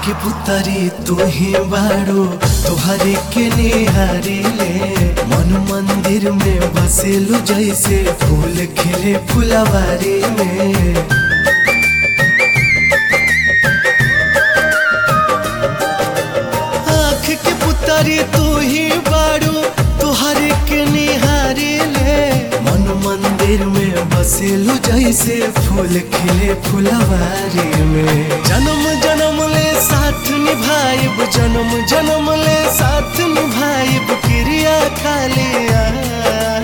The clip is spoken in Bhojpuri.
के पुतरी तू ही बाड़ो तुहरे के निहारी ले मन मंदिर में बसेलु जैसे फूल खिले फुलवारी में आँख के पुतरी तू ही बाड़ू तुहरे के निहारी ले मन मंदिर में बसेलु जैसे फूल खिले फुलवारी में जन्म जन्म ले साथ निभाइब जन्म जन्म ले साथ निभाइब क्रिया खालिया